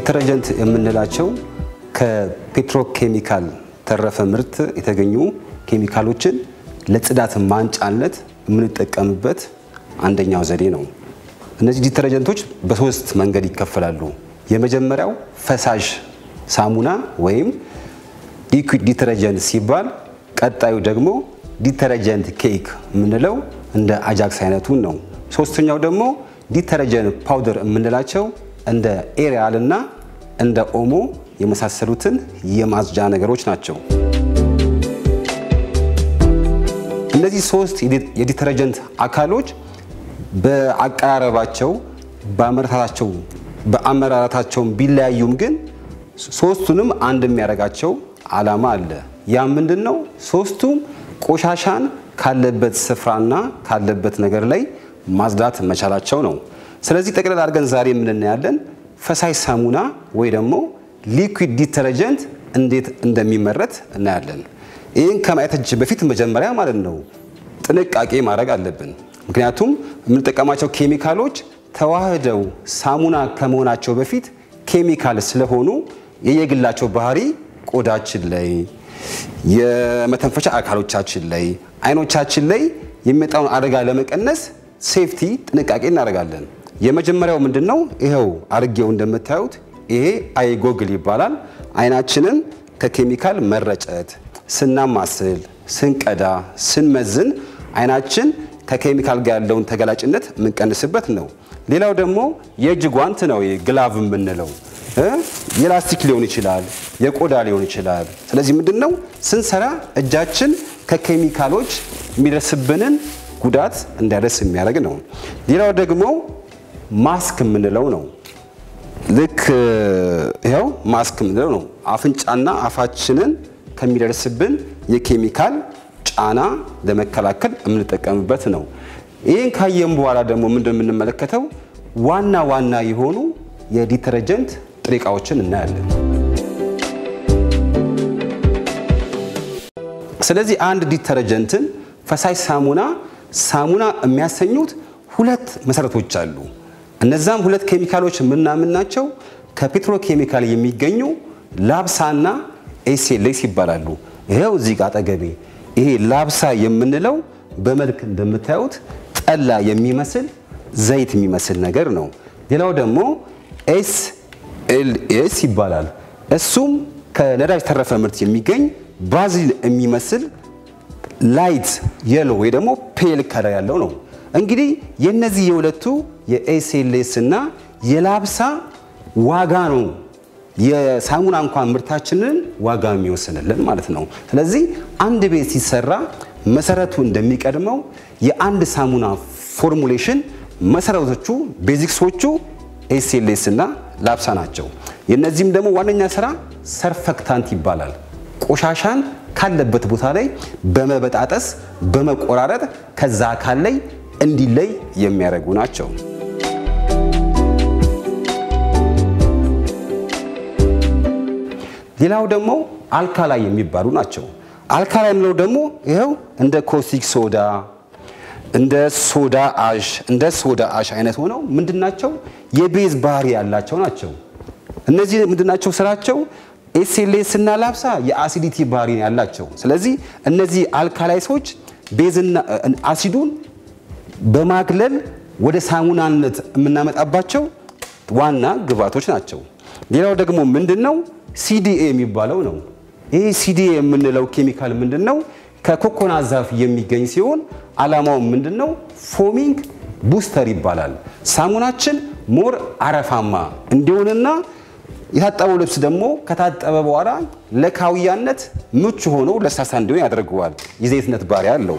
ዲተረጀንት የምንላቸው ከፔትሮኬሚካል ተረፈ ምርት የተገኙ ኬሚካሎችን ለጽዳት ማንጫነት የምንጠቀምበት አንደኛው ዘዴ ነው። እነዚህ ዲተረጀንቶች በሶስት መንገድ ይከፈላሉ። የመጀመሪያው ፈሳሽ ሳሙና ወይም ሊኩዊድ ዲተረጀንት ሲባል፣ ቀጣዩ ደግሞ ዲተረጀንት ኬክ የምንለው እንደ አጃክስ አይነቱን ነው። ሶስተኛው ደግሞ ዲተረጀንት ፓውደር የምንላቸው እንደ ኤሪያል እና እንደ ኦሞ የመሳሰሉትን የማጽጃ ነገሮች ናቸው። እነዚህ ሶስት የዲተረጀንት አካሎች በአቀራረባቸው በአመራታቸው በአመራራታቸውን ቢለያዩም ግን ሶስቱንም አንድ የሚያደርጋቸው ዓላማ አለ። ያ ምንድን ነው? ሶስቱም ቆሻሻን ካለበት ስፍራና ካለበት ነገር ላይ ማጽዳት መቻላቸው ነው። ስለዚህ ጠቅለል አድርገን ዛሬ የምንናያለን ፈሳሽ ሳሙና ወይ ደግሞ ሊኩዊድ ዲተረጀንት እንዴት እንደሚመረት እናያለን። ይህን ከማየታችን በፊት መጀመሪያ ማለት ነው ጥንቃቄ ማድረግ አለብን። ምክንያቱም የምንጠቀማቸው ኬሚካሎች ተዋህደው ሳሙና ከመሆናቸው በፊት ኬሚካል ስለሆኑ የየግላቸው ባህሪ ቆዳችን ላይ፣ የመተንፈሻ አካሎቻችን ላይ፣ አይኖቻችን ላይ የሚመጣውን አደጋ ለመቀነስ ሴፍቲ ጥንቃቄ እናደርጋለን። የመጀመሪያው ምንድን ነው? ይኸው አርጌው እንደምታዩት ይሄ አይ ጎግል ይባላል። አይናችንን ከኬሚካል መረጨት ስናማስል፣ ስንቀዳ፣ ስንመዝን አይናችን ከኬሚካል ጋር ያለውን ተገላጭነት የምንቀንስበት ነው። ሌላው ደግሞ የእጅ ጓንት ነው። ግላቭ የምንለው የላስቲክ ሊሆን ይችላል፣ የቆዳ ሊሆን ይችላል። ስለዚህ ምንድን ነው ስንሰራ እጃችን ከኬሚካሎች የሚደርስብንን ጉዳት እንዳይደርስ የሚያደርግ ነው። ሌላው ደግሞ ማስክ የምንለው ነው። ልክ ይኸው ማስክ የምንለው ነው። አፍንጫና አፋችንን ከሚደርስብን የኬሚካል ጫና ለመከላከል የምንጠቀምበት ነው። ይህን ካየም በኋላ ደግሞ ምንድን የምንመለከተው ዋና ዋና የሆኑ የዲተረጀንት ጥሬ ዕቃዎችን እናያለን። ስለዚህ አንድ ዲተረጀንትን ፈሳሽ ሳሙና ሳሙና የሚያሰኙት ሁለት መሰረቶች አሉ። እነዛም ሁለት ኬሚካሎች የምናምናቸው ከፔትሮ ኬሚካል የሚገኙ ላብሳና ኤስኤልኤስ ይባላሉ። ይኸው እዚህ ጋር አጠገቤ ይሄ ላብሳ የምንለው በመልክ እንደምታዩት ጠላ የሚመስል ዘይት የሚመስል ነገር ነው። ሌላው ደግሞ ኤስኤልኤስ ይባላል። እሱም ከነዳጅ ተረፈ ምርት የሚገኝ ባዚል የሚመስል ላይት የሎ ወይ ደግሞ ፔል ከለር ያለው ነው። እንግዲህ የነዚህ የሁለቱ የኤስኤልኤስ እና የላብሳ ዋጋ ነው የሳሙና እንኳን ምርታችንን ዋጋ የሚወስንልን ማለት ነው። ስለዚህ አንድ ቤት ሲሰራ መሰረቱ እንደሚቀድመው የአንድ ሳሙና ፎርሙሌሽን መሰረቶቹ ቤዚክሶቹ ኤስኤልኤስ እና ላብሳ ናቸው። የነዚህም ደግሞ ዋነኛ ስራ ሰርፈክታንት ይባላል። ቆሻሻን ካለበት ቦታ ላይ በመበጣጠስ በመቆራረጥ ከዛ አካል ላይ እንዲለይ የሚያደርጉ ናቸው። ሌላው ደግሞ አልካላይ የሚባሉ ናቸው። አልካላይ የምለው ደግሞ ይኸው እንደ ኮስቲክ ሶዳ፣ እንደ ሶዳ አሽ እንደ ሶዳ አሽ አይነት ሆነው ምንድናቸው? የቤዝ ባህሪ ያላቸው ናቸው። እነዚህ ምንድናቸው ስራቸው? ኤስኤልኤስ እና ላብሳ የአሲዲቲ ባህሪ ያላቸው። ስለዚህ እነዚህ አልካላይሶች ቤዝና አሲዱን በማግለል ወደ ሳሙናነት የምናመጣባቸው ዋና ግብዓቶች ናቸው። ሌላው ደግሞ ምንድን ነው? ሲዲኤ የሚባለው ነው። ይህ ሲዲኤ የምንለው ኬሚካል ምንድን ነው? ከኮኮና ዛፍ የሚገኝ ሲሆን ዓላማው ምንድን ነው? ፎሚንግ ቡስተር ይባላል። ሳሙናችን ሞር አረፋማ እንዲሆንና የታጠበው ልብስ ደግሞ ከታጠበ በኋላ ለካውያነት ምቹ ሆኖ ለስላሳ እንዲሆን ያደርገዋል። የዘይትነት ባህሪ አለው።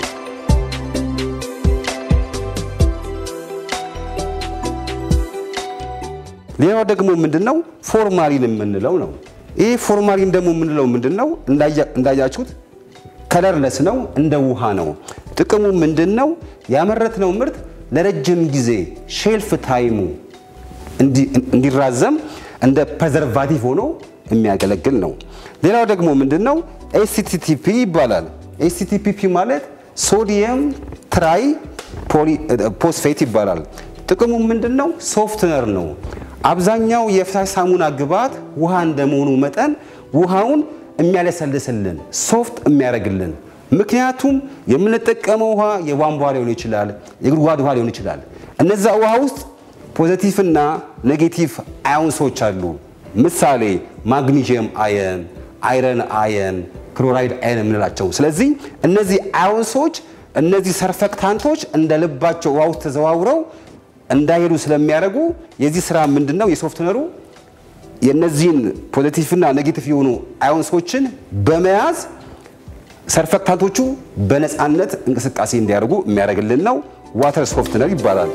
ሌላው ደግሞ ምንድነው? ፎርማሊን የምንለው ነው። ይህ ፎርማሊን ደግሞ የምንለው ምንድነው? እንዳያችሁት ከለርለስ ነው፣ እንደ ውሃ ነው። ጥቅሙ ምንድነው? ያመረትነው ምርት ለረጅም ጊዜ ሼልፍ ታይሙ እንዲራዘም እንደ ፕሬዘርቫቲቭ ሆኖ የሚያገለግል ነው። ሌላው ደግሞ ምንድነው? ኤስቲቲፒ ይባላል። ኤስቲቲፒ ማለት ሶዲየም ትራይ ፖስፌት ይባላል። ጥቅሙ ምንድነው? ሶፍትነር ነው። አብዛኛው የፈሳሽ ሳሙና ግብዓት ውሃ እንደመሆኑ መጠን ውሃውን የሚያለሰልስልን ሶፍት የሚያደርግልን ምክንያቱም የምንጠቀመው ውሃ የቧንቧ ሊሆን ይችላል፣ የጉድጓድ ውሃ ሊሆን ይችላል። እነዛ ውሃ ውስጥ ፖዘቲቭ እና ኔጌቲቭ አዮንሶች አሉ። ምሳሌ ማግኒዥየም አየን፣ አይረን አየን፣ ክሎራይድ አየን የምንላቸው። ስለዚህ እነዚህ አዮንሶች እነዚህ ሰርፈክታንቶች እንደ ልባቸው ውሃ ውስጥ ተዘዋውረው እንዳይሄዱ ስለሚያደርጉ የዚህ ስራ ምንድን ነው? የሶፍትነሩ የእነዚህን ፖዘቲቭና ኔጌቲቭ የሆኑ አዮንሶችን በመያዝ ሰርፈክታንቶቹ በነፃነት እንቅስቃሴ እንዲያደርጉ የሚያደርግልን ነው። ዋተር ሶፍትነር ይባላል።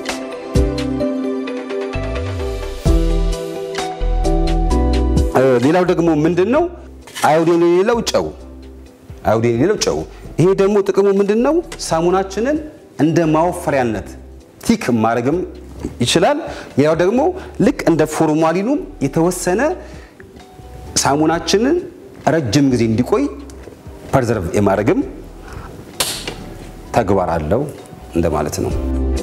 ሌላው ደግሞ ምንድን ነው? አዮዲን የሌለው ጨው። አዮዲን የሌለው ጨው። ይሄ ደግሞ ጥቅሙ ምንድን ነው? ሳሙናችንን እንደ ማወፈሪያነት ቲክ ማድረግም ይችላል። ያው ደግሞ ልክ እንደ ፎርማሊኑም የተወሰነ ሳሙናችንን ረጅም ጊዜ እንዲቆይ ፐርዘርቭ የማድረግም ተግባር አለው እንደማለት ነው።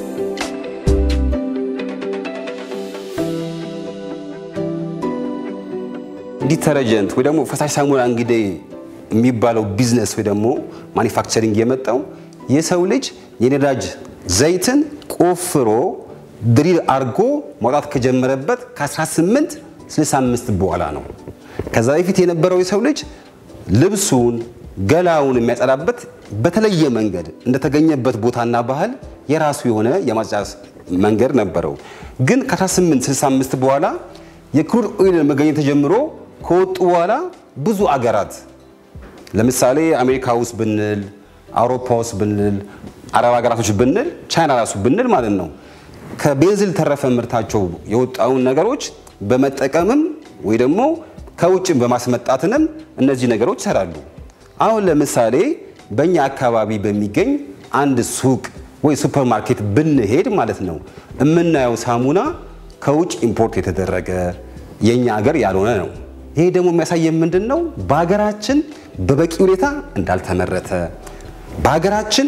ዲተረጀንት ወይ ደግሞ ፈሳሽ ሳሙና እንግዲህ የሚባለው ቢዝነስ ወይ ደግሞ ማኒፋክቸሪንግ የመጣው የሰው ልጅ የነዳጅ ዘይትን ቆፍሮ ድሪል አድርጎ ማውጣት ከጀመረበት ከ1865 በኋላ ነው። ከዛ በፊት የነበረው የሰው ልጅ ልብሱን ገላውን የሚያጸዳበት በተለየ መንገድ እንደተገኘበት ቦታና ባህል የራሱ የሆነ የማጽጃ መንገድ ነበረው። ግን ከ1865 በኋላ የክሩድ ኦይል መገኘት ተጀምሮ ከወጡ በኋላ ብዙ አገራት ለምሳሌ አሜሪካ ውስጥ ብንል፣ አውሮፓ ውስጥ ብንል፣ አረብ ሀገራቶች ብንል፣ ቻይና ራሱ ብንል ማለት ነው ከቤንዚል ተረፈ ምርታቸው የወጣውን ነገሮች በመጠቀምም ወይ ደግሞ ከውጭም በማስመጣትንም እነዚህ ነገሮች ይሰራሉ። አሁን ለምሳሌ በእኛ አካባቢ በሚገኝ አንድ ሱቅ ወይ ሱፐር ማርኬት ብንሄድ ማለት ነው የምናየው ሳሙና ከውጭ ኢምፖርት የተደረገ የእኛ ሀገር ያልሆነ ነው። ይሄ ደግሞ የሚያሳየን ምንድን ነው? በሀገራችን በበቂ ሁኔታ እንዳልተመረተ፣ በሀገራችን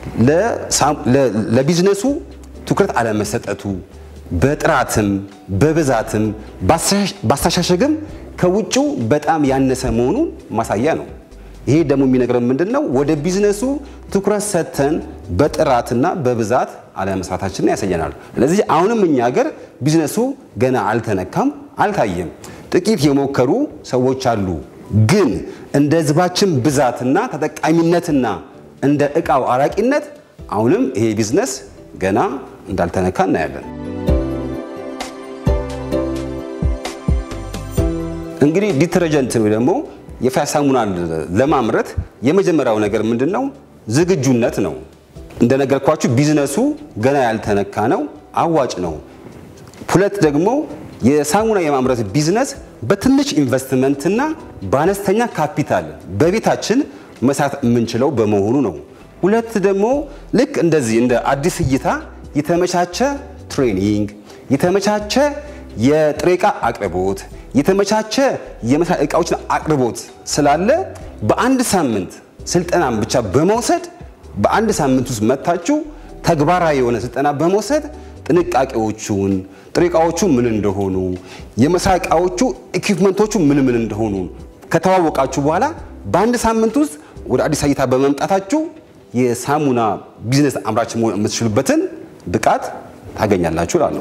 ለቢዝነሱ ትኩረት አለመሰጠቱ፣ በጥራትም በብዛትም ባስተሻሸግም ከውጭው በጣም ያነሰ መሆኑን ማሳያ ነው። ይሄ ደግሞ የሚነግረን ምንድን ነው? ወደ ቢዝነሱ ትኩረት ሰጥተን በጥራትና በብዛት አለመስራታችንን ያሳየናል። ስለዚህ አሁንም እኛ ሀገር ቢዝነሱ ገና አልተነካም፣ አልታየም። ጥቂት የሞከሩ ሰዎች አሉ። ግን እንደ ሕዝባችን ብዛትና ተጠቃሚነትና እንደ እቃው አራቂነት አሁንም ይሄ ቢዝነስ ገና እንዳልተነካ እናያለን። እንግዲህ ዲተረጀንት ወይ ደግሞ የፈሳሽ ሳሙና ለማምረት የመጀመሪያው ነገር ምንድን ነው? ዝግጁነት ነው። እንደነገርኳችሁ ቢዝነሱ ገና ያልተነካ ነው፣ አዋጭ ነው። ሁለት ደግሞ የሳሙና የማምረት ቢዝነስ በትንሽ ኢንቨስትመንትና በአነስተኛ ካፒታል በቤታችን መስራት የምንችለው በመሆኑ ነው። ሁለት ደግሞ ልክ እንደዚህ እንደ አዲስ እይታ የተመቻቸ ትሬኒንግ፣ የተመቻቸ የጥሬ ዕቃ አቅርቦት፣ የተመቻቸ የመስሪያ ዕቃዎችን አቅርቦት ስላለ በአንድ ሳምንት ስልጠናን ብቻ በመውሰድ በአንድ ሳምንት ውስጥ መታችሁ ተግባራዊ የሆነ ስልጠና በመውሰድ ጥንቃቄዎቹን ጥሬ ዕቃዎቹ ምን እንደሆኑ የመስሪያ ዕቃዎቹ ኢኩፕመንቶቹ ምን ምን እንደሆኑ ከተዋወቃችሁ በኋላ በአንድ ሳምንት ውስጥ ወደ አዲስ እይታ በመምጣታችሁ የሳሙና ቢዝነስ አምራች መሆን የምትችሉበትን ብቃት ታገኛላችሁ እላለሁ።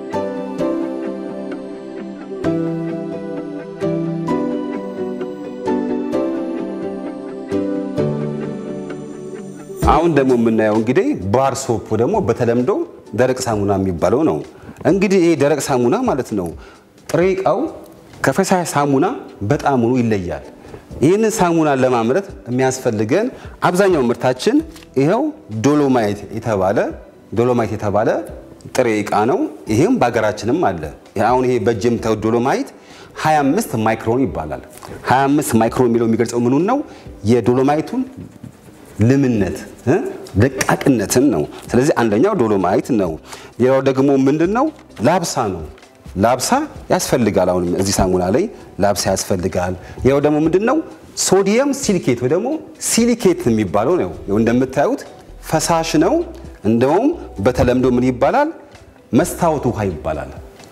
አሁን ደግሞ የምናየው እንግዲህ ባር ሶፕ ደግሞ በተለምዶ ደረቅ ሳሙና የሚባለው ነው። እንግዲህ ይሄ ደረቅ ሳሙና ማለት ነው ጥሬ ዕቃው ከፈሳሽ ሳሙና በጣም ሆኖ ይለያል። ይህንን ሳሙና ለማምረት የሚያስፈልገን አብዛኛው ምርታችን ይኸው ዶሎማይት የተባለ ዶሎማይት የተባለ ጥሬ ዕቃ ነው። ይህም በሀገራችንም አለ። አሁን ይሄ በእጅ የምታዩት ዶሎማይት 25 ማይክሮን ይባላል። 25 ማይክሮን የሚለው የሚገልጸው ምኑን ነው? የዶሎማይቱን ልምነት ደቃቅነትን ነው። ስለዚህ አንደኛው ዶሎማይት ነው። ሌላው ደግሞ ምንድን ነው? ላብሳ ነው። ላብሳ ያስፈልጋል። አሁንም እዚህ ሳሙና ላይ ላብሳ ያስፈልጋል። ያው ደግሞ ምንድን ነው? ሶዲየም ሲሊኬት ወይ ደግሞ ሲሊኬት የሚባለው ነው። ያው እንደምታዩት ፈሳሽ ነው። እንደውም በተለምዶ ምን ይባላል? መስታወት ውሃ ይባላል።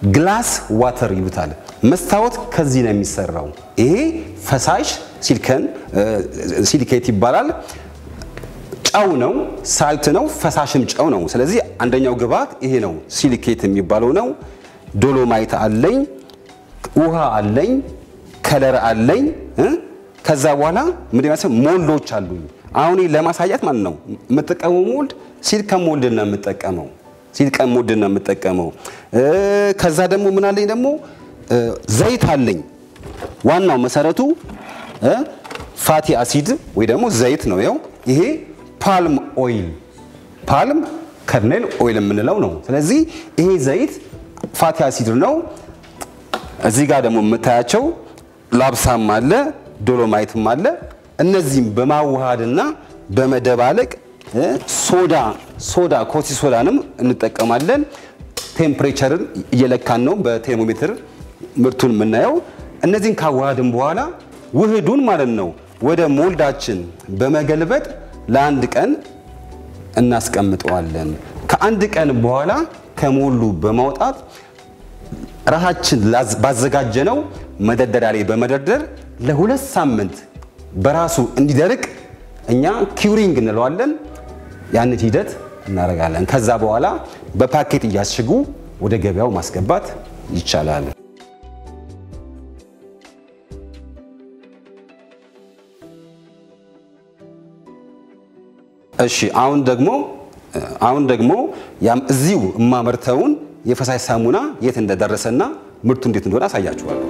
ግላስ ዋተር ይሉታል። መስታወት ከዚህ ነው የሚሰራው። ይሄ ፈሳሽ ሲሊከን ሲሊኬት ይባላል። ጨው ነው፣ ሳልት ነው፣ ፈሳሽም ጨው ነው። ስለዚህ አንደኛው ግብአት ይሄ ነው፣ ሲሊኬት የሚባለው ነው። ዶሎማይት አለኝ፣ ውሃ አለኝ፣ ከለር አለኝ። ከዛ በኋላ ምን ይመስል ሞልዶች አሉኝ። አሁን ለማሳያት ማለት ነው የምጠቀመው ሞልድ ሲሊከን ሞልድ ነው የምጠቀመው ሲሊከን ሞልድ ነው የምጠቀመው። ከዛ ደግሞ ምን አለኝ ደግሞ ዘይት አለኝ። ዋናው መሰረቱ ፋቲ አሲድ ወይ ደግሞ ዘይት ነው። ያው ይሄ ፓልም ኦይል ፓልም ከርኔል ኦይል የምንለው ነው። ስለዚህ ይሄ ዘይት ፋቲ አሲድ ነው። እዚህ ጋር ደግሞ የምታያቸው ላብሳም አለ ዶሎማይትም አለ። እነዚህም በማዋሃድና በመደባለቅ ሶዳ ሶዳ ኮሲ ሶዳንም እንጠቀማለን። ቴምፕሬቸርን እየለካን ነው በቴርሞሜትር ምርቱን የምናየው። እነዚህን ካዋሃድን በኋላ ውህዱን ማለት ነው ወደ ሞልዳችን በመገልበጥ ለአንድ ቀን እናስቀምጠዋለን። ከአንድ ቀን በኋላ ከሞሉ በማውጣት ራሳችን ባዘጋጀነው መደርደሪያ ላይ በመደርደር ለሁለት ሳምንት በራሱ እንዲደርቅ እኛ ኪውሪንግ እንለዋለን። ያንን ሂደት እናደርጋለን። ከዛ በኋላ በፓኬት እያስሽጉ ወደ ገበያው ማስገባት ይቻላል። እሺ አሁን ደግሞ አሁን ደግሞ ያም እዚሁ የማመርተውን የፈሳሽ ሳሙና የት እንደደረሰና ምርቱ እንዴት እንደሆነ አሳያችኋለሁ።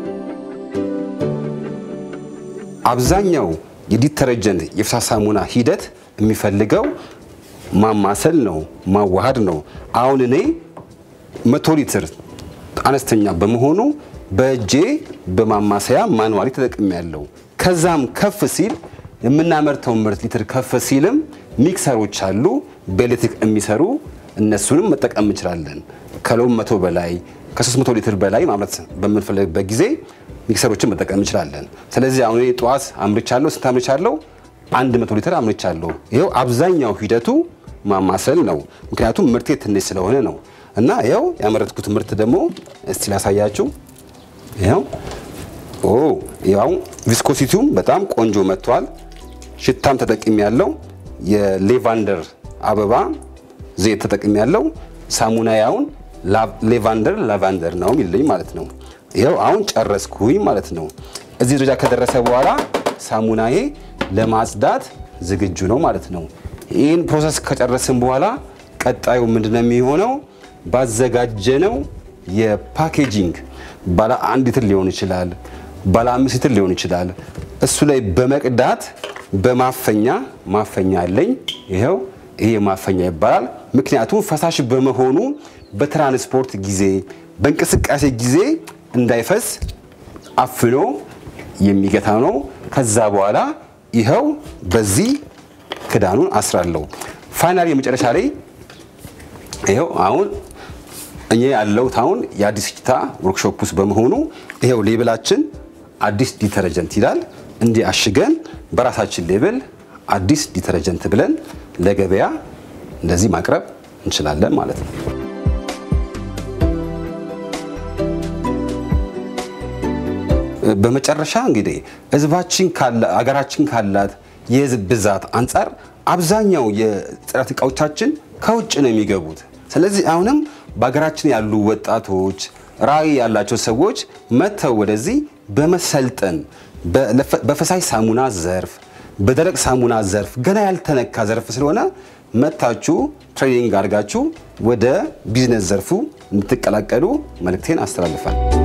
አብዛኛው የዲተረጀንት የፈሳሽ ሳሙና ሂደት የሚፈልገው ማማሰል ነው፣ ማዋሃድ ነው። አሁን እኔ መቶ ሊትር አነስተኛ በመሆኑ በእጄ በማማሰያ ማንዋሊ ተጠቅሜ ያለው። ከዛም ከፍ ሲል የምናመርተው ምርት ሊትር ከፍ ሲልም ሚክሰሮች አሉ በኤሌክትሪክ የሚሰሩ እነሱንም መጠቀም እንችላለን። ከሎም መቶ በላይ ከ300 ሊትር በላይ ማምረት በምንፈልግበት ጊዜ ሚክሰሮችን መጠቀም እንችላለን። ስለዚህ አሁን ጠዋት አምርቻለሁ። ስንት አምርቻለሁ? አንድ መቶ ሊትር አምርቻለሁ። ይኸው አብዛኛው ሂደቱ ማማሰል ነው። ምክንያቱም ምርቴ ትንሽ ስለሆነ ነው። እና ይኸው ያመረትኩት ምርት ደግሞ እስቲ ላሳያችሁ። ይኸው ኦ ያው ቪስኮሲቲውም በጣም ቆንጆ መጥቷል። ሽታም ተጠቅሚ ያለው የሌቫንደር አበባ ዘይት ተጠቅሚ ያለው ሳሙና ያውን ሌቫንደር ላቫንደር ነው የሚልኝ ማለት ነው። ይኸው አሁን ጨረስኩኝ ማለት ነው። እዚህ ደረጃ ከደረሰ በኋላ ሳሙናዬ ለማጽዳት ዝግጁ ነው ማለት ነው። ይህን ፕሮሰስ ከጨረስን በኋላ ቀጣዩ ምንድነው የሚሆነው? ባዘጋጀነው የፓኬጂንግ ባለ አንድ ሊትር ሊሆን ይችላል፣ ባለ አምስት ሊትር ሊሆን ይችላል። እሱ ላይ በመቅዳት በማፈኛ ማፈኛ አለኝ። ይኸው ይሄ ማፈኛ ይባላል። ምክንያቱም ፈሳሽ በመሆኑ በትራንስፖርት ጊዜ በእንቅስቃሴ ጊዜ እንዳይፈስ አፍኖ የሚገታ ነው። ከዛ በኋላ ይኸው በዚህ ክዳኑን አስራለሁ። ፋይናሊ የመጨረሻ ላይ ይኸው አሁን እኔ ያለሁት አሁን የአዲስ እይታ ወርክሾፕ ውስጥ በመሆኑ ይኸው ሌብላችን አዲስ ዲተረጀንት ይላል። እንዲህ አሽገን በራሳችን ሌብል አዲስ ዲተረጀንት ብለን ለገበያ እንደዚህ ማቅረብ እንችላለን ማለት ነው። በመጨረሻ እንግዲህ ህዝባችን ካለ አገራችን ካላት የህዝብ ብዛት አንጻር አብዛኛው የጽዳት እቃዎቻችን ከውጭ ነው የሚገቡት። ስለዚህ አሁንም በሀገራችን ያሉ ወጣቶች ራዕይ ያላቸው ሰዎች መጥተው ወደዚህ በመሰልጠን በፈሳሽ ሳሙና ዘርፍ፣ በደረቅ ሳሙና ዘርፍ ገና ያልተነካ ዘርፍ ስለሆነ መጥታችሁ ትሬኒንግ አድርጋችሁ ወደ ቢዝነስ ዘርፉ እንድትቀላቀሉ መልእክቴን አስተላልፋል።